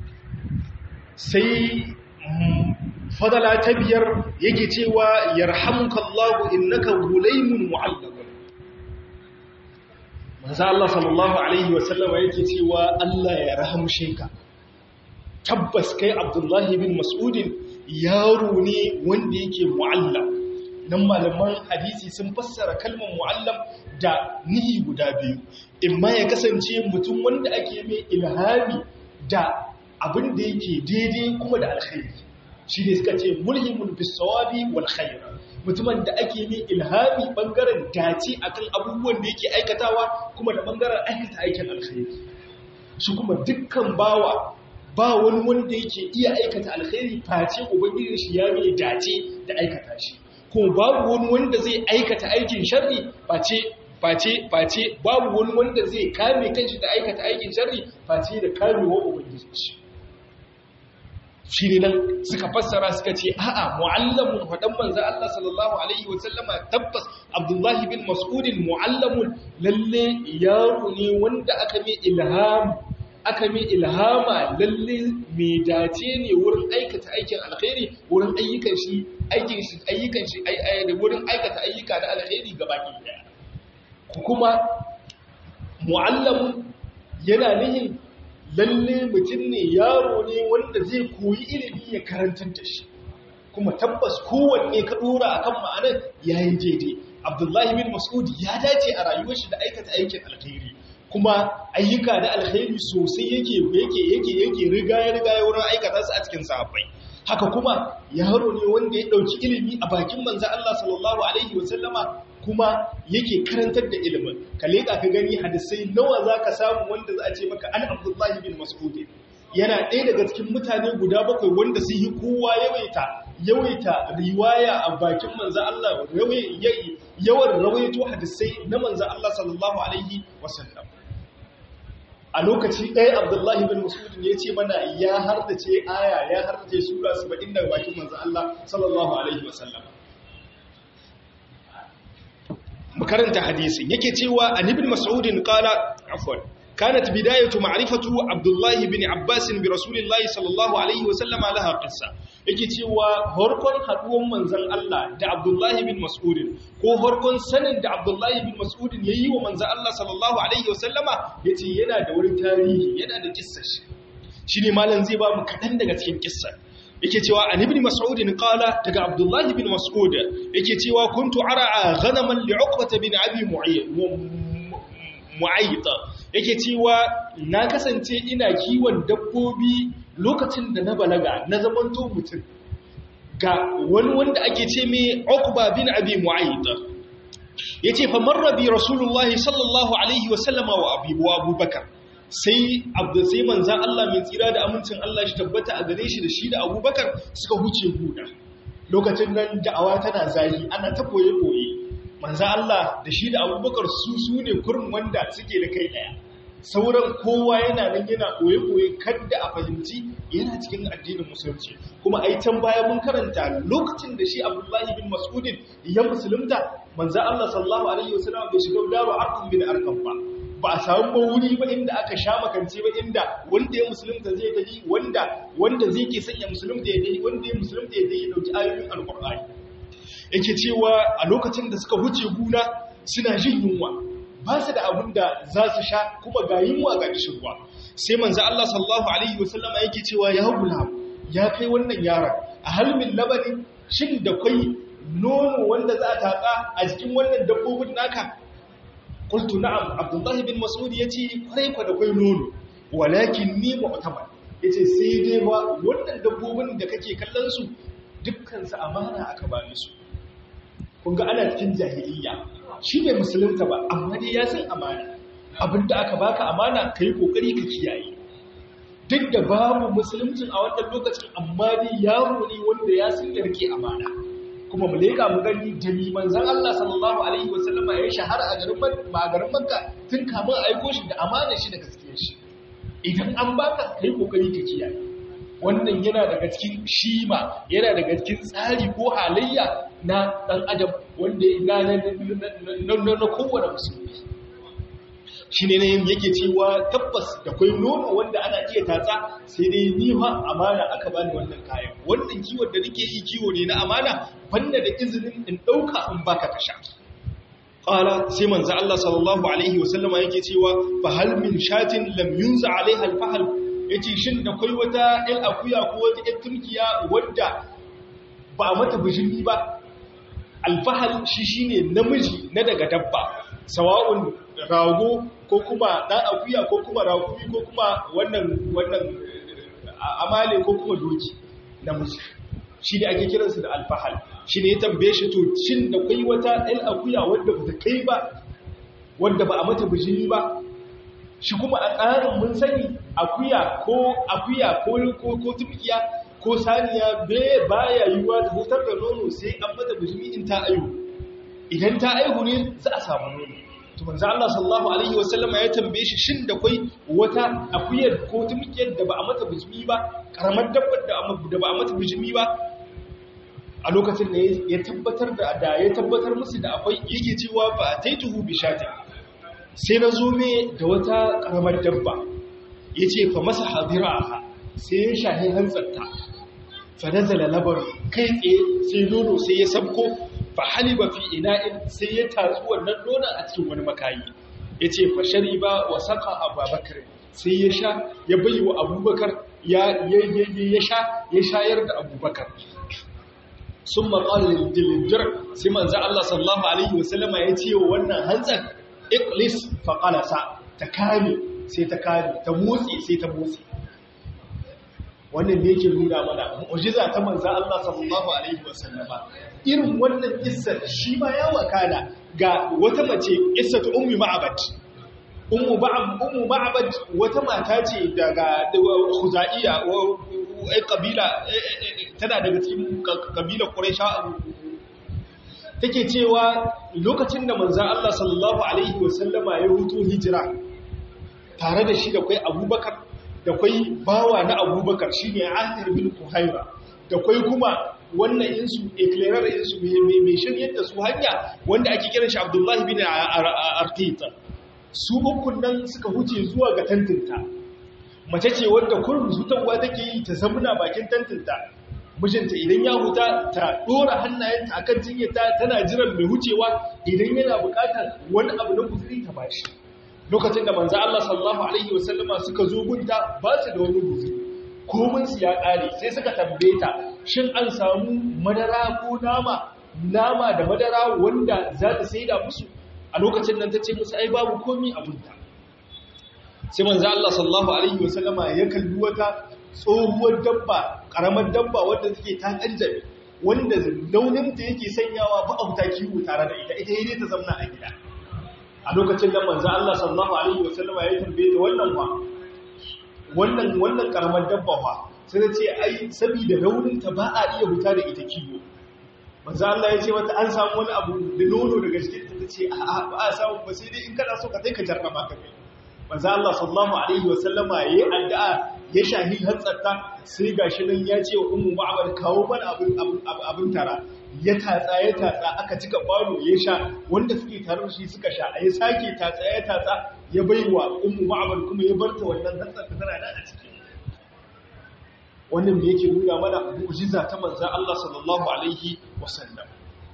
A: sai fadala ta biyar yake cewa yarhamukallahu innaka gulaymun mu'allaq manzo Allah sallallahu alaihi wasallama yake cewa Allah ya rahamshe ka tabbas kai Abdullahi bin Mas'udin yaro ne wanda yake mu'allam nan malaman hadisi sun fassara kalmar mu'allam da nihi guda biyu imma ya kasance mutum wanda ake mai ilhami da abin da yake daidai kuma da alkhairi shi ne suka ce mulhimun bisawabi wal khair mutumin da ake mai ilhami bangaren dace akan abubuwan da yake aikatawa kuma da bangaren aikata aikin alkhairi shi kuma dukkan bawa ba wani wanda yake iya aikata alkhairi face ubangiji shi ya mai dace da aikata shi ko babu wani wanda zai aikata aikin sharri face face face babu wani wanda zai kame kanshi da aikata aikin sharri face da kamewa ubangiji shi shi ne nan suka fassara suka ce a'a mu'allamun faɗan manzo Allah sallallahu alaihi wa sallama tabbas Abdullahi bin Mas'udin mu'allamun lalle yaro ne wanda aka mai ilham aka mai ilhama lalle mai dace ne wurin aikata aikin alkhairi wurin ayyukan shi aikin shi ayyukan shi da wurin aikata ayyuka na alkhairi gaba ɗaya kuma mu'allamun yana nihin lalle mutum ne yaro ne wanda zai koyi ilimi ya karantar da shi kuma tabbas kowanne ka dora akan ma'anar yayin daidai abdullahi bin mas'ud ya dace a rayuwar shi da aikata aikin alkhairi kuma ayyuka da alkhairi sosai yake yake yake yake riga ya riga ya wurin aikata su a cikin sahabbai haka kuma yaro ne wanda ya dauki ilimi a bakin manzo Allah sallallahu alaihi wasallama kuma yake karantar da ilimin ka leka ka gani hadisai nawa zaka samu wanda za a ce maka an Abdullahi bin Mas'ud yana ɗaya daga cikin mutane guda bakwai wanda sun yi kowa yawaita yawaita riwaya a bakin manzo Allah yawan rawaito hadisai na manzo Allah sallallahu alaihi wasallam a lokaci ɗaya Abdullahi bin Mas'ud ya ce mana ya hardace aya ya hardace sura 70 daga bakin manzo Allah sallallahu alaihi wasallam makaranta hadisin yake cewa an ibn mas'ud qala afwan كانت بداية معرفة عبد الله بن عباس برسول الله صلى الله عليه وسلم لها قصة yake cewa harkon haduwan manzon Allah da Abdullahi bin Mas'ud ko harkon sanin da Abdullahi bin Mas'ud yayi wa manzon Allah sallallahu alaihi wasallama yace yana da wani tarihi yana da kissar shi shine malam zai ba mu kadan daga cikin kissar yake cewa an ibn Mas'ud qala daga Abdullahi bin Mas'ud yake cewa kuntu ara'a ghanaman li Uqbah bin Abi Mu'ayyid yake cewa na kasance ina kiwon dabbobi lokacin da na balaga na zamanto mutum ga wani wanda ake ce mai Uqba bin Abi Mu'ayyid yace fa marra bi Rasulullah sallallahu alaihi wa sallama wa Abi wa Abubakar sai Abdul sai manzon Allah mai tsira da amincin Allah shi tabbata a gare shi da shi da Abubakar suka huce guda lokacin nan da'awa tana zahi ana ta koye koye manzon Allah da shi da Abubakar su su ne kurin wanda suke da kai daya sauran kowa yana nan yana koye-koye kadda a fahimci yana cikin addinin musulunci kuma ai can baya mun karanta lokacin da shi abdullahi bin mas'udin ya musulunta manzo Allah sallallahu alaihi wasallam bai shiga daru arqam bin arqam ba ba a samu wuri ba inda aka sha makance ba inda wanda ya musulunta zai tafi wanda wanda zai ke sanya musulunta ya dai wanda ya musulunta ya dai ya dauki ayoyin alqur'ani yake cewa a lokacin da suka huce guna suna jin yunwa ba su da abin da za su sha kuma ga yunwa ga kishirwa sai manzo Allah sallallahu alaihi wasallama yake cewa ya gulam ya kai wannan yaron a halmin labani shin da kai nono wanda za a taka a jikin wannan dabbobin naka qultu na'am abdullah bin mas'ud yace kwarai kwa da kai nono walakin ni mu'tabar yace sai dai ba wannan dabbobin da kake kallon su dukkan su amana aka ba su kun ga ana cikin jahiliya shi ne musulunta ba amma dai ya san amana abinda aka baka amana ka yi kokari ka kiyaye duk da babu musuluncin a wannan lokacin amma dai yaro ne wanda ya san yarke amana kuma mu leka mu gani da ni manzon Allah sallallahu alaihi wasallam ya shahara a garin a garin Makka tun kamun aiko shi da amana shi da gaskiyar shi idan an baka kai kokari ka kiyaye wannan yana daga cikin shima yana daga cikin tsari ko halayya na ɗan adam wanda ya na na kowane musulmi shi ne yin yake cewa tabbas da kwai nono wanda ana iya tatsa sai dai niha amana aka bani wannan kayan wannan kiwon da nake yi kiwo ne na amana banda da izinin in ɗauka in baka ka sha qala sai manzo Allah sallallahu alaihi wasallama yake cewa fa hal min shatin lam yunza alaiha al-fahl yace shin da kwai wata ɗan akuya ko wata ɗan turkiya wadda ba mata bijimi ba alfahal shi shine namiji na daga dabba sawa'un rago ko kuma ɗan akuya ko kuma ragumi ko kuma wannan wannan amale ko kuma doki namiji shi ne ake kiransu da alfahal shi ne ya tambaye shi to shin da kai wata ɗan akuya wadda ba ta kai ba wadda ba a mata bijimi ba shi kuma a tsarin mun sani akuya ko akuya ko ko tumkiya ko saniya bai baya yiwuwa da hutar da nono sai an mata bijimi in ta aihu idan ta aihu ne za a samu nono to manzo Allah sallallahu alaihi wasallama ya tambaye shi shin da kai wata akuyar ko tumkiyar da ba a mata bijimi ba karamar dabbar da ba a mata bijimi ba a lokacin da ya tabbatar da da ya tabbatar musu da akwai yake cewa ba taituhu bi shatin sai na zo me da wata karamar dabba yace fa masa hadiraha sai ya shahi hantsarta fa nazala labar kai tsaye sai nono sai ya sabko fa haliba fi ina'in sai ya tatsu wannan nonon a cikin wani makayi yace fa shariba wa saqa abubakar sai ya sha ya bayi wa abubakar ya ya sha ya shayar da abubakar sun maƙalar dilinjar sai manzan Allah sallallahu Alaihi wasallama ya ce wa wannan hantsar iklis faƙalasa ta kame sai ta kame ta motsi sai ta motsi wannan ne yake nuna mana mu'jiza ta manzo Allah sallallahu alaihi wasallama irin wannan kissar shi ma ya wakana ga wata mace kissatu ummi ma'abad ummu ba'ab ummu ma'abad wata mata ce daga khuzaiya ai kabila tana daga cikin kabilar quraisha take cewa lokacin da manzo Allah sallallahu alaihi wasallama ya hutu hijira tare da shi da kai abubakar da kwai bawa na abubakar shi ne ahir bin kuhaira da kwai kuma wannan insu eclairar insu mai shiryar da su hanya wanda ake kiran shi abdullahi bin artita su ukun nan suka huce zuwa ga tantinta mace ce wanda kurin zutarwa take yi ta zamuna bakin tantinta mijinta idan ya huta ta dora hannayenta akan jinyarta tana jiran mai hucewa idan yana bukatar wani abu na kuzuri ta bashi lokacin da manzo Allah sallallahu alaihi wasallama suka zo gunta ba su da wani guzuri komin su ya kare sai suka tambaye ta shin an samu madara ko nama nama da madara wanda za ta saida musu a lokacin nan tace musu ai babu komi a gunta sai manzo Allah sallallahu alaihi wasallama ya kalli wata tsohuwar dabba karamar dabba wanda take ta kanjame wanda launin ta yake sanyawa ba a kiwo tare da ita ita ne ta zamna a gida a lokacin da manzo Allah sallallahu alaihi wasallama ya tambaye ta wannan ba wannan wannan karamar dabba ba sai ta ce ai saboda raunin ta ba a iya huta da ita kiwo manzo Allah ya ce mata an samu wani abu da nono daga cikin ta ce a ba a samu ba sai dai in kana so ka kai ka jarraba ka kai manzo Allah sallallahu alaihi wasallama yayi addu'a ya shahi hantsarta sai gashi nan ya ce wa ummu ma'abad kawo mana abin abin tara ya tatsa ya tatsa aka cika kwano ya sha wanda suke tare shi suka sha ya sake tatsa ya tatsa ya baiwa ummu ma'abad kuma ya barta wannan hantsar ta tana nan a ciki wannan da yake nuna mana mu'jiza ta manzon Allah sallallahu alaihi wasallam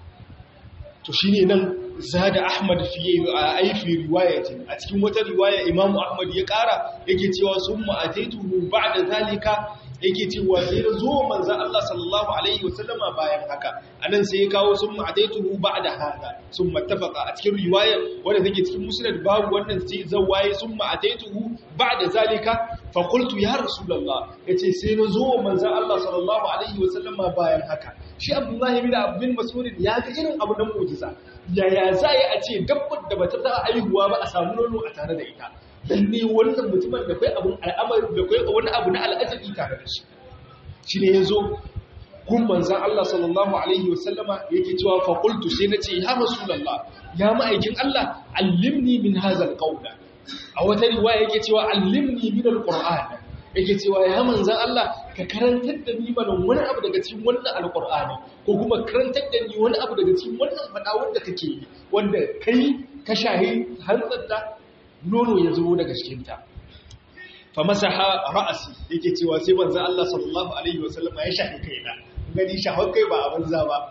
A: to shine nan zada Ahmad fi aifi riwayatin a cikin wata riwaya Imam Ahmad ya kara yake cewa summa ataituhu ba'da zalika yake cewa sai da zo manzon Allah sallallahu alaihi wasallama bayan haka anan sai ya kawo summa ataituhu ba'da hada summa tafaqa a cikin riwaya wanda take cikin musnad babu wannan sai zawaye summa ataituhu ba'da zalika fa qultu ya rasulullah yace sai na zo manzon Allah sallallahu alaihi wasallama bayan haka shi Abdullahi bin Abdul Mas'ud ya ga irin abu nan mu'jiza yaya za a ce dabbar da bata ta aihuwa ba a samu nono a tare da ita dan ne wannan mutumin da kai abun al'amari da kai wani abu na al'ajabi tare da shi shine yazo kun manzon Allah sallallahu alaihi wasallama yake cewa fa qultu sai nace ya rasulullah ya ma'aikin Allah allimni min hadha alqawla a wata riwaya yake cewa allimni min alquran yake cewa ya manzan Allah ka karantar da ni mana wani abu daga cikin wannan alkur'ani ko kuma karantar da ni wani abu daga cikin wannan faɗa wanda kake yi wanda kai ka shahi hantsar da nono ya zo daga cikinta fa masaha ra'asi yake cewa sai manzan Allah sallallahu alaihi wasallam ya shahi kaina gani shahar kai ba abin za ba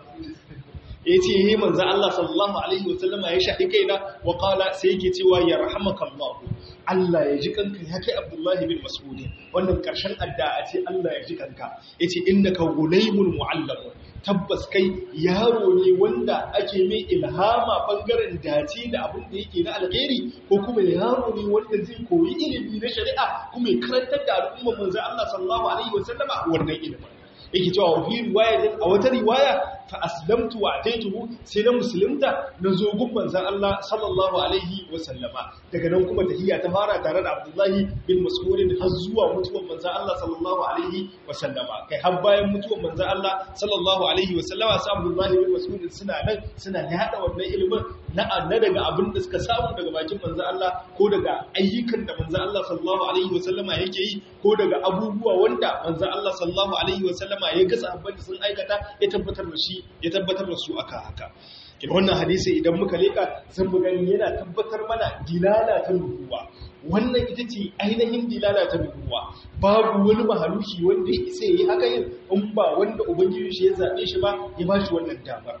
A: ya ce yi manzan Allah sallallahu alaihi wasallam ya shahi kaina wa qala sai yake cewa ya rahamakallahu Allah ya ji kanka ya kai Abdullahi bin Mas'ud wannan karshen addu'a ce Allah ya ji kanka yace innaka gulaymul muallam tabbas kai yaro ne wanda ake mai ilhama bangaren dace da abin da yake na alheri ko kuma yaro ne wanda zai koyi ilimi na shari'a kuma ya karantar da al'umma manzo Allah sallallahu alaihi wasallama wannan ilimin yake cewa fi riwaya a wata riwaya fa aslamtu wa ataituhu sai na musulunta na zo gun manzon Allah sallallahu alaihi wa sallama daga nan kuma tahiyya ta fara tare da Abdullahi bin Mas'ud har zuwa mutuwar manzon Allah sallallahu alaihi wa sallama kai har bayan mutuwar manzon Allah sallallahu alaihi wa sallama sai Abdullahi bin Mas'ud suna nan suna yada wannan ilimin na na daga abin da suka samu daga bakin manzon Allah ko daga ayyukan da manzon Allah sallallahu alaihi wa sallama yake yi ko daga abubuwa wanda manzon Allah sallallahu alaihi wa sallama ya ga sahabban da sun aikata ya tabbatar da shi ya tabbatar da su aka haka kin wannan hadisi idan muka leka zan mu gani yana tabbatar mana dilala ta nubuwa wannan ita ce ainihin dilala ta nubuwa babu wani mahaluki wanda ya isa yi haka yin in ba wanda ubangiji shi ya zabe shi ba ya ba shi wannan damar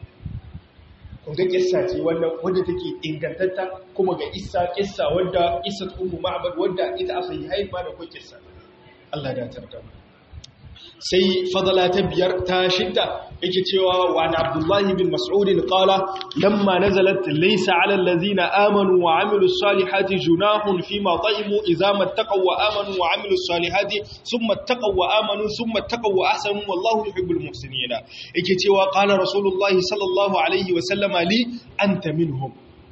A: kun ga kissa ce wannan wadda take ingantatta kuma ga isa kissa wadda isa ummu ma'bad wadda ita a sahihai ba da ko kissa Allah ya tarda mu sai fadala ta biyar ta shidda yake cewa wa na abdullahi bin mas'udin qala lamma nazalat laysa 'ala allazina amanu wa 'amilus salihati junahun fima ta'imu idza mattaqaw wa amanu wa 'amilus salihati thumma taqaw wa amanu thumma taqaw wa ahsanu wallahu yuhibbul muhsinin yake cewa qala rasulullahi sallallahu alaihi wa sallama li anta minhum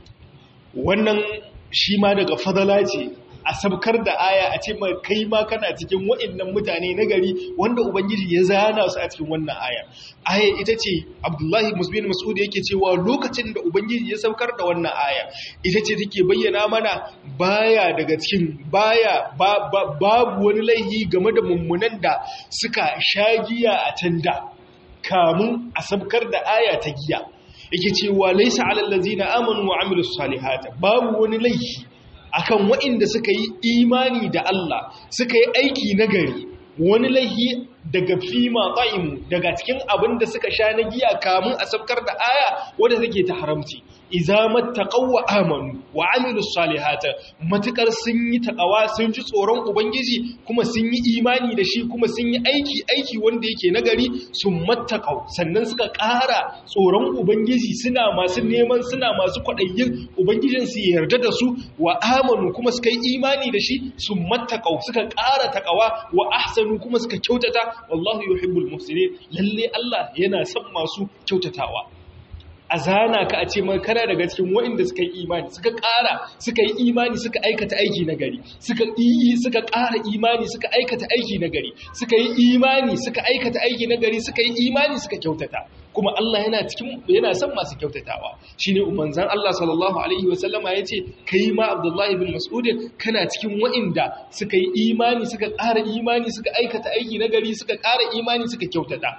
A: wannan shi ma daga fadala ce a sabkar da aya a ce kai ma kana cikin wa'annan mutane na gari wanda ubangiji ya zana su a cikin wannan aya aya ita ce abdullahi musbin mas'ud yake cewa lokacin da ubangiji ya saukar da wannan aya ita ce take bayyana mana baya daga cikin baya babu wani laihi game da mummunan da suka sha giya a tanda kamun a sabkar da aya ta giya yake cewa laisa alal ladzina amanu wa amilus salihati babu wani laihi akan waɗanda suka yi imani da Allah suka yi aiki nagari wani laihi daga fima ƙa'imu daga cikin abin da suka sha na giya kamun a sabkar da aya wadda take ta haramci iza mattaqaw wa amanu wa amilus salihata matukar sun yi taqawa sun ji tsoron ubangiji kuma sun yi imani da shi kuma sun yi aiki aiki wanda yake nagari sun mattaqaw sannan suka ƙara tsoron ubangiji suna masu neman suna masu kwaɗayin ubangijin su yarda da su wa amanu kuma suka yi imani da shi sun mattaqaw suka ƙara taqawa wa ahsanu kuma suka kyautata wallahu yuhibbul muhsinin lalle Allah yana son masu kyautatawa a zana ka a ce mai kana daga cikin waɗanda suka yi imani suka ƙara suka yi imani suka aikata aiki na gari suka yi suka ƙara imani suka aikata aiki na gari suka yi imani suka aikata aiki na gari suka yi imani suka kyautata kuma Allah yana cikin yana son masu kyautatawa shine umanzan Allah sallallahu alaihi wa sallama yace kai ma Abdullah ibn Mas'ud kana cikin waɗanda suka yi imani suka ƙara imani suka aikata aiki na gari suka ƙara imani suka kyautata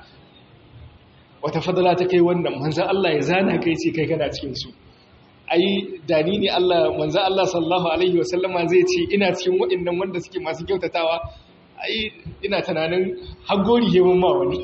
A: wata fadala ta kai wannan manzan Allah ya zana kai ce kai kana cikinsu ai dani ne Allah manzan Allah sallallahu alaihi wasallama zai ce ina cikin waɗannan wanda suke masu kyautatawa ai ina tunanin hagori he mun ma wani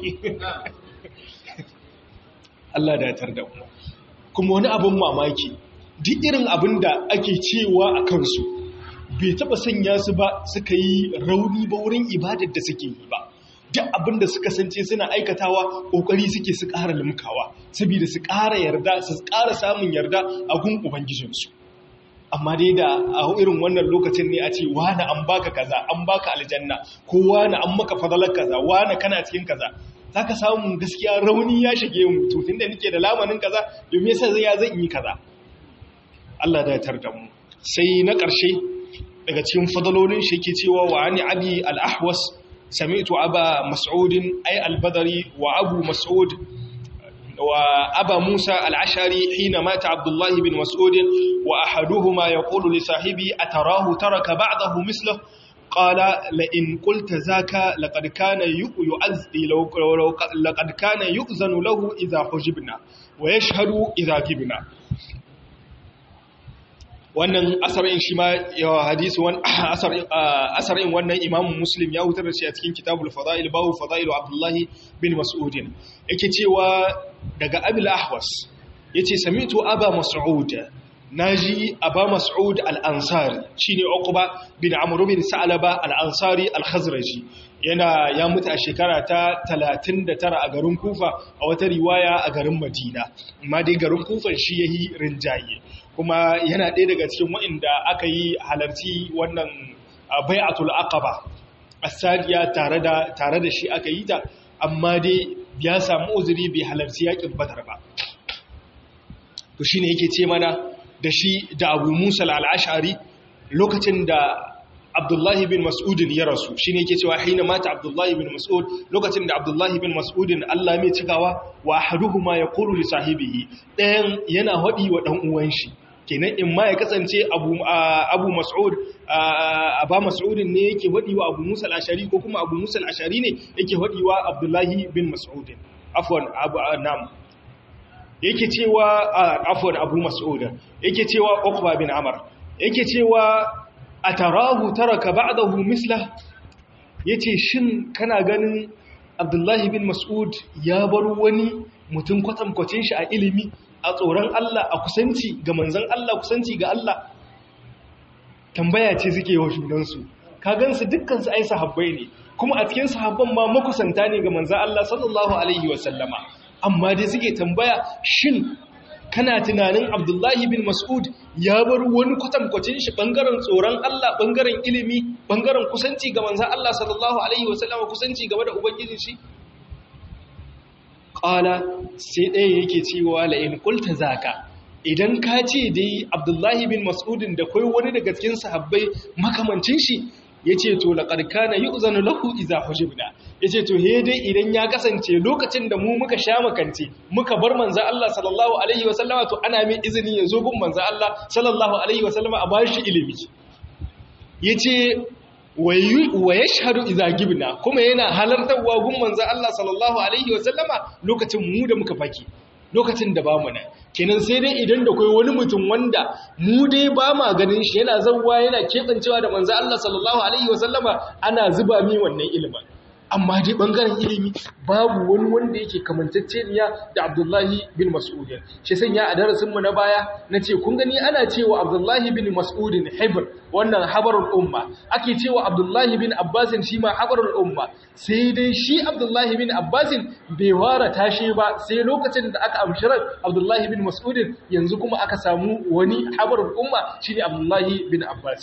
A: Allah da tar da mu kuma wani abin mamaki duk irin abin da ake cewa a kansu bai taba sanya su ba suka yi rauni ba wurin ibadar da suke yi ba duk abin da suka sance suna aikatawa ƙoƙari suke su ƙara limkawa saboda su ƙara yarda su ƙara samun yarda a gun ubangijinsu amma dai da a irin wannan lokacin ne a ce wani an baka kaza an baka aljanna ko wani an maka fadalar kaza wani kana cikin kaza za ka samu gaskiya rauni ya shige mu to tunda nake da lamanin kaza domin yasa zai ya zan yi kaza Allah da ya tarda mu sai na ƙarshe daga cikin fadalolin shi yake cewa wa ani abi al-ahwas سمعت أبا مسعود أي البدري وأبو مسعود وأبا موسى العشري حين مات عبد الله بن مسعود وأحدهما يقول لصاحبه أتراه ترك بعضه مثله قال لئن قلت ذاك لقد كان يؤذ لقد كان يؤذن له إذا حجبنا ويشهد إذا جبنا wannan asarin shi ma yawa hadisi asarin wannan imamun muslim ya hutar da shi a cikin kitabul fada'il babu fada'ilu abdullahi bin mas'udin yake cewa daga abil ahwas ya ce samitu aba mas'ud na ji aba mas'ud al'ansari shi ne okuba bin amuru bin sa'alaba al'ansari al-khazraji yana ya mutu a shekara ta 39 a garin kufa a wata riwaya a garin madina amma dai garin kufan shi ya yi rinjaye kuma yana ɗaya daga cikin waɗanda aka yi halarci wannan bai'atul aqaba asadiya tare da tare da shi aka yi ta amma dai ya samu uzuri bai halarci yakin badar ba to shine yake ce mana da shi da Abu Musa al-Ash'ari lokacin da Abdullahi bin Mas'udin ya rasu shine yake cewa hina mata Abdullahi bin Mas'ud lokacin da Abdullahi bin Mas'udin Allah mai cikawa wa ahaduhuma yaqulu li sahibihi ɗayan yana hadi wa dan uwan shi kenan in ma ya kasance Abu Abu Mas'ud Aba Mas'udin ne yake hadi wa Abu Musa al-Ashari ko kuma Abu Musa al-Ashari ne yake hadi wa Abdullahi bin Mas'udin afwan Abu Nam yake cewa afwan Abu Mas'ud yake cewa Uqba bin Amr yake cewa a tarahu taraka ba'dahu misla yace shin kana ganin Abdullahi bin Mas'ud ya bar wani mutum kwatankwacin shi a ilimi a tsoron Allah a kusanci ga manzon Allah kusanci ga Allah tambaya ce suke wa junansu ka gansu dukkan su ai sahabbai ne kuma a cikin sahabban ma makusanta ne ga manzon Allah sallallahu alaihi wasallama amma dai suke tambaya shin kana tunanin Abdullahi bin Mas'ud ya bar wani kwatankwacin shi bangaren tsoron Allah bangaren ilimi bangaren kusanci ga manzon Allah sallallahu alaihi wasallama kusanci gaba da ubangijin shi qala sai ɗaya yake cewa la in qulta zaka idan ka ce dai Abdullahi bin Mas'udin da kai wani daga cikin sahabbai makamancin shi yace to laqad kana yu'zanu lahu idza hujibna yace to he dai idan ya kasance lokacin da mu muka sha makance muka bar manzo Allah sallallahu alaihi wasallama to ana mai izini ya zo gun manzo Allah sallallahu alaihi wasallama a bashi ilimi yace wa yashhadu idza gibna kuma yana halartarwa gun manzo Allah sallallahu alaihi wasallama lokacin mu da muka faki lokacin da bamu nan kenan sai dai idan da kai wani mutum wanda mu dai ba ma ganin shi yana zawwa yana kebancewa da manzo Allah sallallahu alaihi wasallama ana zuba mi wannan ilimin amma dai bangaren ilimi babu wani wanda yake kamantacceniya da Abdullahi bin Mas'ud shi sanya a darasin mu na baya nace kun gani ana cewa Abdullahi bin Mas'ud hibr wannan habarul umma ake cewa Abdullahi bin Abbas shi ma habarul umma sai dai shi Abdullahi bin Abbas bai wara tashi ba sai lokacin da aka amshirar Abdullahi bin Mas'ud yanzu kuma aka samu wani habarul umma shine Abdullahi bin Abbas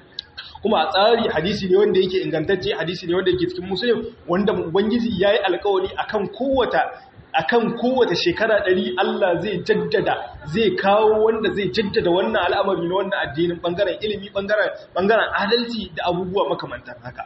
A: kuma a tsari hadisi ne wanda yake ingantacce hadisi ne wanda yake cikin musulun wanda ubangiji ya yi alkawari akan kowata akan kowace shekara ɗari Allah zai jaddada zai kawo wanda zai jaddada wannan al'amari na wannan addinin ɓangaren ilimi ɓangaren adalci da abubuwa makamantar haka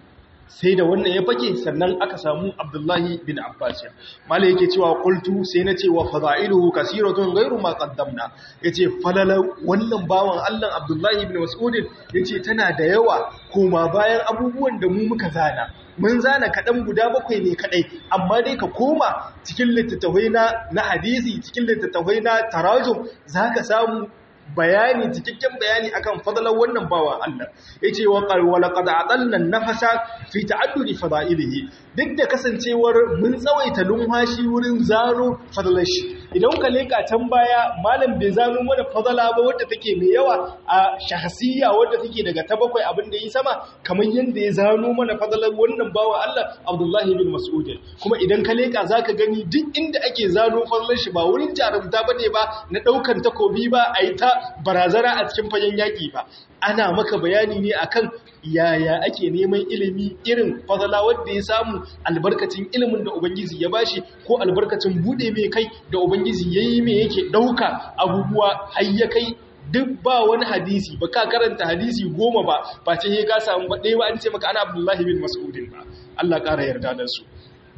A: sai da wannan ya fake sannan aka samu abdullahi bin abbas mala yake cewa qultu sai na cewa fada'iluhu kasiratun ghairu ma qaddamna yace falala wannan bawan Allah abdullahi bin mas'ud yace tana da yawa kuma bayan abubuwan da mu muka zana mun zana kaɗan guda bakwai ne kaɗai amma dai ka koma cikin littattafai na na hadisi cikin littattafai na tarajum zaka samu bayani cikakken bayani akan fadalar wannan bawan Allah yace wa qal wa laqad adalna nafasa fi ta'addudi fadailihi duk da kasancewar mun tsawaita lumhashi wurin zaro fadalar shi idan ka leka can baya malam bai zano mana fadala ba wadda take mai yawa a shahsiyya wadda take daga ta bakwai abin da yi sama kamar yanda ya zano mana fadalar wannan bawan Allah Abdullah bin Mas'ud kuma idan ka leka zaka gani duk inda ake zano fadalar shi ba wurin jarumta bane ba na daukan takobi ba ayi ta barazana a cikin fagen yaƙi ba ana maka bayani ne akan yaya ake neman ilimi irin fadala wanda ya samu albarkacin ilimin da ubangiji ya bashi ko albarkacin bude mai kai da ubangiji yayi mai yake dauka abubuwa har ya kai duk ba wani hadisi ba ka karanta hadisi goma ba ba ce ka samu ba ɗaya ba an ce maka ana abdullahi bin mas'udin ba Allah ƙara yarda da su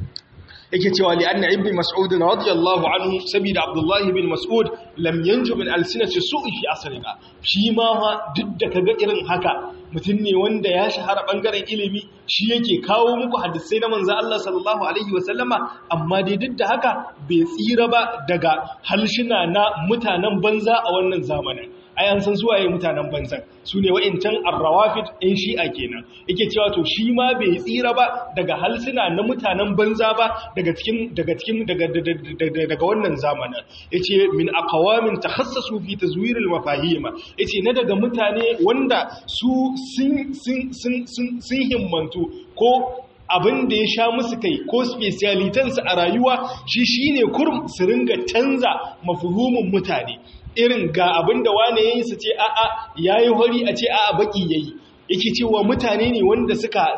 A: yake cewa li anna ibn mas'ud radiyallahu anhu sabida abdullahi bin mas'ud lam yanju min alsinati su'i fi asrina shi ma duk da kaga irin haka mutum ne wanda ya shahara bangaren ilimi shi yake kawo muku hadisai na manzo Allah sallallahu alaihi wasallama amma dai duk da haka bai tsira ba daga halshina na mutanen banza a wannan zamanin ai an san suwaye mutanen banzan su ne wa'incan arrawafid ɗin shi'a kenan yake cewa to shi ma bai tsira ba daga halsuna na mutanen banza ba daga cikin daga cikin daga daga wannan zamanin yace min aqwamin takhassasu fi tazwir al-mafahim yace na daga mutane wanda su sun sun sun sun himmantu ko abin da ya sha musu kai ko specialitansu a rayuwa shi shine kurum su ringa canza mafuhumin mutane irin ga abin da wane ya yi su ce a'a ya yi hori a ce a'a baki ya yi yake cewa mutane ne wanda suka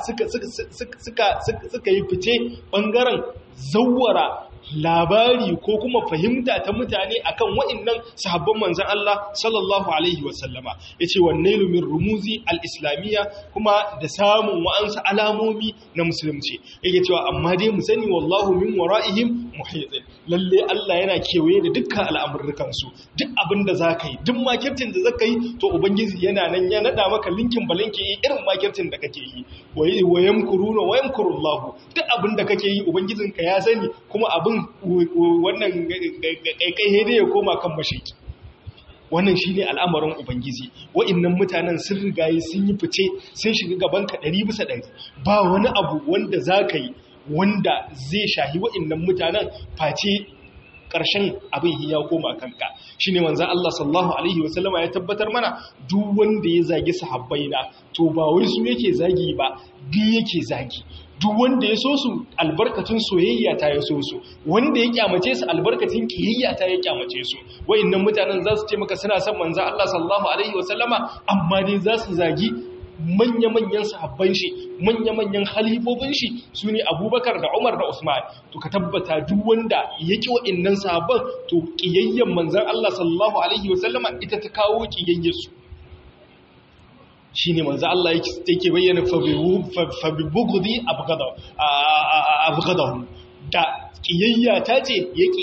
A: suka yi fice ɓangaren zawara labari ko kuma fahimta ta mutane akan wa'annan sahabban manzon Allah sallallahu alaihi wasallama yace wanne min rumuzi al-islamiyya kuma da samun wa'ansu alamomi na musulunci yake cewa amma dai mu sani wallahu min wara'ihim muhit lalle Allah yana kewaye da dukkan al'amuran su duk abin da zaka yi duk makircin da zaka yi to ubangiji yana nan ya nada maka linkin balinki irin makircin da kake yi wa yamkuruna wa yamkurullahu duk abin da kake yi ubangijinka ya sani kuma abin wannan kaikai hede ya koma kan mashiki wannan shi ne al'amarin ubangiji wa'innan mutanen sun rigaye sun yi fice sun shiga gabanka ɗari bisa ɗari ba wani abu wanda za ka yi wanda zai shahi wa'innan mutanen face ƙarshen abin ya koma kanka shine manzo Allah sallallahu alaihi wasallama ya tabbatar mana duk wanda ya zagi sahabbaina to ba wai su yake zagi ba bi yake zagi duk wanda ya so su albarkacin soyayya ta ya so su wanda ya kyamace su albarkacin kiyayya ta ya kyamace su wayannan mutanen za su ce maka suna son manzo Allah sallallahu alaihi wasallama amma dai za su zagi manya-manyan sahabban shi manya-manyan halifofin shi su ne abubakar da umar da usman to ka tabbata duk wanda ya ƙi wa'innan sahabban to ƙiyayyen manzan Allah sallallahu alaihi wasallama ita ta kawo ƙiyayyarsu shi ne manzan Allah yake bayyana fabibugudi abgadahu da ƙiyayya ta ce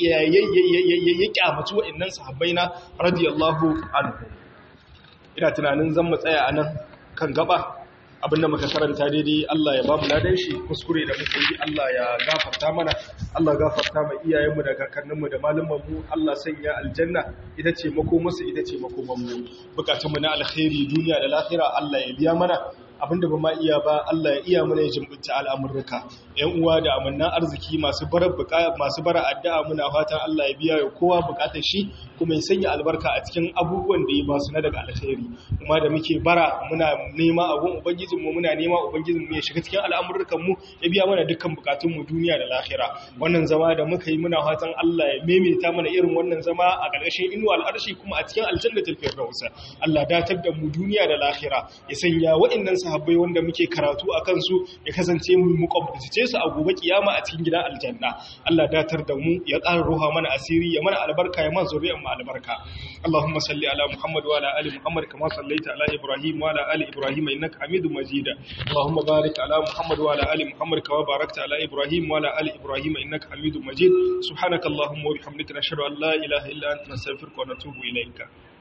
A: ya ƙyamaci wa'innan sahabbai na radiyallahu anhu ina tunanin zan matsaya a nan kan gaba abinda muka karanta daidai Allah ya ba mu ladan shi kuskure da muka yi Allah ya gafarta mana Allah gafarta ma iyayenmu da kakanninmu da malumanmu Allah sanya aljanna ita ce makomarsu ita ce makomanmu bukatunmu na alkhairi duniya da lahira Allah ya biya mana abinda ba ma iya ba Allah ya iya mana ya jimbinta al'amurruka ‘yan uwa da amannan arziki masu bara masu bara addu'a muna fatan Allah ya biya ya kowa bukatar shi kuma ya sanya albarka a cikin abubuwan da ya ba su na daga alkhairi kuma da muke bara muna nema abun ubangijin mu muna nema ubangijin mu ya shiga cikin al'amurrukan mu ya biya mana dukkan bukatun mu duniya da lahira wannan zama da muka yi muna fatan Allah ya maimaita mana irin wannan zama a ƙarƙashin inuwa al'arshi kuma a cikin aljannatul firdaus Allah datar da mu duniya da lahira ya sanya waɗannan sahabbai wanda muke karatu a kansu ya kasance mu muƙabbace su a gobe kiyama a cikin gidan aljanna Allah datar da mu ya ƙara ruha mana asiri ya mana albarka ya mana zuriyar mu albarka Allahumma salli ala Muhammad wa ala ali Muhammad kama sallaita ala Ibrahim wa ala ali Ibrahim innaka Hamidum Majid Allahumma barik ala Muhammad wa ala ali Muhammad kama barakta ala Ibrahim wa ala ali Ibrahim innaka Hamidum Majid subhanaka Allahumma wa bihamdika nashhadu an la ilaha illa anta nastaghfiruka wa natubu ilayka